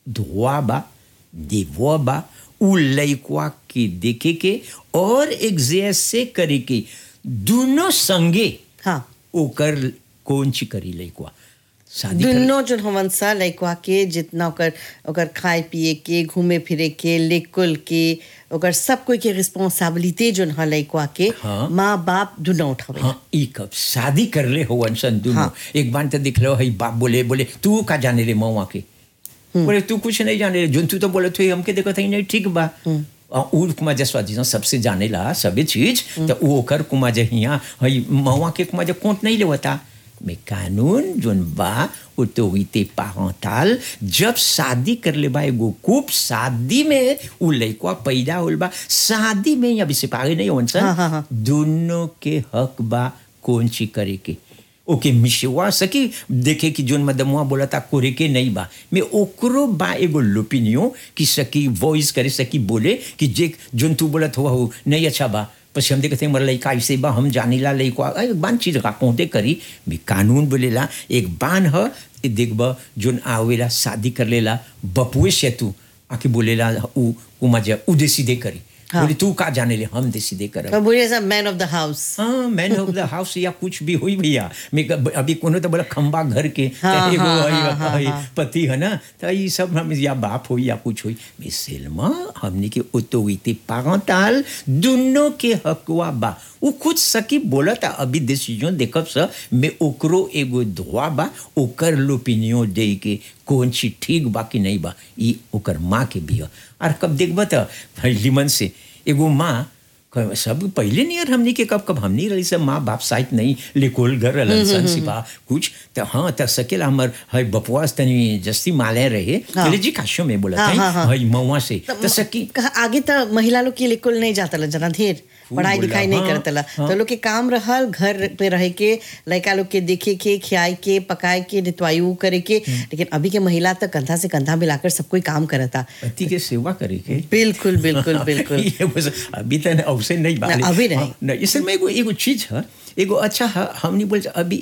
धोआ बा देवो बा उ लइकवा के देखे के और एक से करे के दोनों संगे हाँ ओकर कौन ची करी लइकवा शादी कर दुनो जो हमन सा लइकवा के जितना ओकर ओकर खाए पिए के घूमे फिरे के लेकुल के ओकर सब कोई के रिस्पांसिबिलिटी जोन ह लइकवा के हाँ। माँ बाप दुनो उठावे हाँ ई कब शादी कर ले हो सन दोनों हाँ। एक बार तो दिख लो हई बाप बोले बोले तू का जाने रे मऊआ के बोले तू कुछ नहीं जाने रे जोन तू तो बोले थे हमके देखो नहीं ठीक बा आ, उ कुमा जसवा जी सबसे जाने ला सभी चीज तो वो ओकर कुमा जे हिया हई मऊआ के कुमा जे कोंट नहीं लेवता में कानून जोन बा ऑटोरिटी पारंटाल जब शादी कर ले बा एगो कूप शादी में उ लइकवा पैदा होल बा शादी में अभी सिपाही नहीं होन सन हाँ, हाँ, हाँ। दोनों के हक बा कौन ची करे के ओके मिशवा सकी देखे कि जोन मदमुआ बोला था कोरे के नहीं बा मैं ओकरो बा एगो लोपिनियो कि सकी वॉइस करे सकी बोले कि जे जोन तू बोलत हुआ हो नहीं अच्छा बा पछी हम देखते मर लइका ऐसे बा हम जानीला लइका एक बान चीज का कोंते करी भी कानून बोलेला एक बान ह ए देखब जोन आवेला शादी कर लेला बपुए से तू आके बोलेला उ उमा जे उ दे सीधे करी हाँ। बोले तू का जाने ले हम दे सीधे करब तो बोलिए सब मैन ऑफ द हाउस हाँ मैन ऑफ द हाउस या कुछ भी हुई भैया मैं क- अभी कोनो तो बोला खंबा घर के हाँ, तो एगो हाँ, हई- हाँ, हाँ, हई हाँ। पति है ना तो ये सब हम या बाप हो या कुछ हुई मैं सेलमा हमने के ऑटोरिटी पारंटाल दोनों के हकवा बा वो कुछ सकी बोला था अभी डिसीजन देखब स मैं ओकरो एगो धोआ बा ओकर लोपिनियो दे के कौन चीज ठीक बा कि नहीं बा ई ओकर माँ के भी ह और कब देखब तो लिमन से एगो माँ क- सब पहले नहीं यार हमनी के कब कब हमनी रही सब माँ बाप साइट नहीं लेकोल घर रहलन सन सिपा कुछ तो हाँ त सकेला हमर हई बपवास तनी जस्ती माले रहे हाँ। चले जी काशो में बोला हाँ, हाँ, हाँ। हई मऊआ से तब तो सकी कहा आगे तो महिला लोग के लिकुल नहीं जाता जना ढेर खूब पढ़ाई बोला, लिखाई नहीं हाँ, करतला हाँ। तो लोग के काम रहल घर पे रह के लड़का लोग के देखे के खियाए के पकाए के नितवायु करे के लेकिन अभी के महिला तो कंधा से कंधा मिलाकर सब कोई काम करता पति के सेवा करे के बिल्कुल बिल्कुल बिल्कुल ये बस अभी तो अवसर नहीं बा ना, अभी नहीं। हाँ, नहीं इसमें एगो एगो चीज है एगो अच्छा है हमनी बोल अभी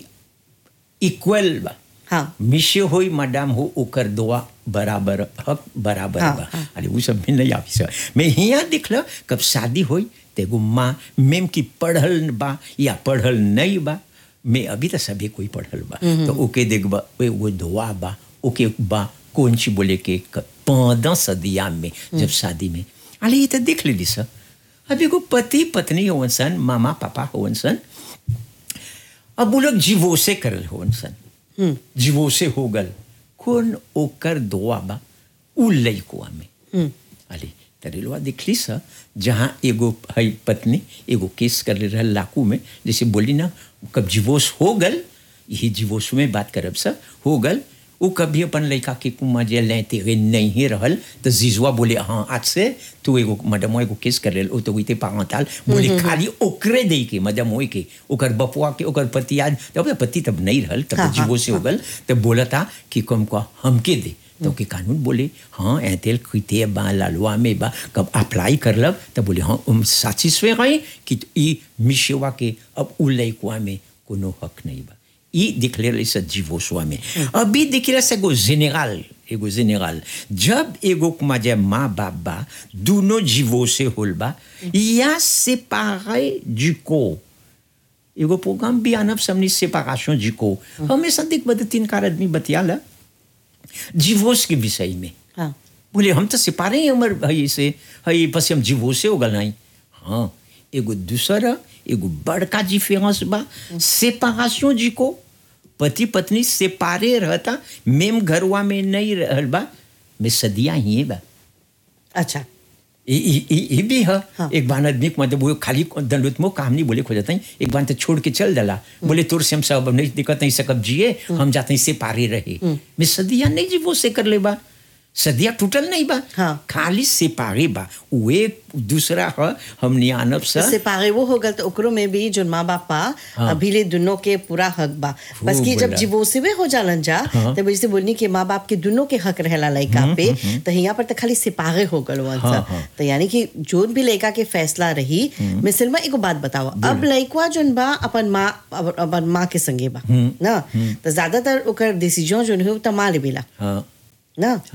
इक्वल बा हाँ मिशे होई मैडम हो ओकर दुआ बराबर हक बराबर हाँ, बा हाँ। अरे वो सब भी नहीं आवी सर मैं हिया दिखल कब शादी होई तेगो माँ मेम की पढ़ल बा या पढ़ल नहीं बा मैं अभी तो सभी कोई पढ़ल बा तो ओके देखबा वे वो दुआ बा ओके बा कौन सी बोले के पंद्रह सदिया में जब शादी में अरे ये तो देख लेली सर अभी को पति पत्नी होवन सन मामा पापा होवन सन अब वो लोग जीवो से करल होवन सन जीवो से हो गल कौन ओकर दुआ बा उ लइकुआ में अरे तरेलवा दिखली सा जहाँ एगो हई पत्नी एगो केस कर ले रहल लाकू में जैसे बोली ना कब जीवोस हो गल यही जीवोस में बात करब सा हो गल वो कभी अपन लड़का के कुमा जे लेते हुए नहीं ही रहल तो जीजुआ बोले हाँ आज से तू एगो मैडम एगो केस कर ले ओ तो वही पागताल बोले खाली ओकरे दे के मैडम होई के ओकर बपुआ के ओकर पति आज तब पति तब नहीं रहल तब हाँ, जीवो से हो गल तब बोला था कि कम को हमके दे तो के कानून बोले हाँ ऐतेल खीते बा लालवा में बा कब अप्लाई करलब तब बोले हाँ हम साचिस्फे गए कि ई मिशेवा के अब उ लइकवा में कोनो हक नहीं बा ई दिखले रही से जीवोसवा में अभी दिखले से एगो जेनेरल एगो जेनेरल जब एगो कुमा जे माँ बाप बा दोनों जीवो से होल बा या séparé du corps एगो प्रोग्राम भी आनब समनी सेपारेशन जी को हमेशा देख बद तीन कार आदमी बतियाला डिवोर्स के विषय में हाँ बोले हम तो सिपारे ही हमर हई से हई बस हम डिवोर्स हो गल नहीं हाँ एगो दूसरा एगो बड़का डिफरेंस बा सेपारेशन जी को पति पत्नी सेपारे रहता मेम घरवा में नहीं रहल बा में सदिया ही बा अच्छा ये ये ये भी है हाँ। एक बार आदमी को मतलब वो खाली दंडुत मो काम नहीं बोले खो जाता है एक बार तो छोड़ के चल दला बोले तोर से हम सब नहीं दिक्कत नहीं सकब जिए हम जाते हैं से पारे रहे मैं सदिया नहीं जी वो से कर ले बा सदिया टूटल नहीं बा हाँ। खाली से पारे बा वो एक दूसरा है हमने आनब सा से पागे वो हो गल तो ओकरो में भी जो माँ बाप बा हाँ। अभी ले दोनों के पूरा हक बा बस कि जब बोला। डिवोर्सिवे हो जालन जा हाँ। तब जैसे बोलनी कि माँ बाप के दोनों के हक रहेला लड़का पे तो यहाँ पर तो खाली सिपाहे हो गल वहाँ हाँ, सा। हाँ। तो यानी कि जोन भी लड़का के फैसला रही मिसल में एगो बात बताओ अब लड़का जोन बा अपन माँ अपन अपन माँ के संगे बा ना तो ज्यादातर ओकर डिसीजन जोन हो तो माँ लेबेला हाँ ना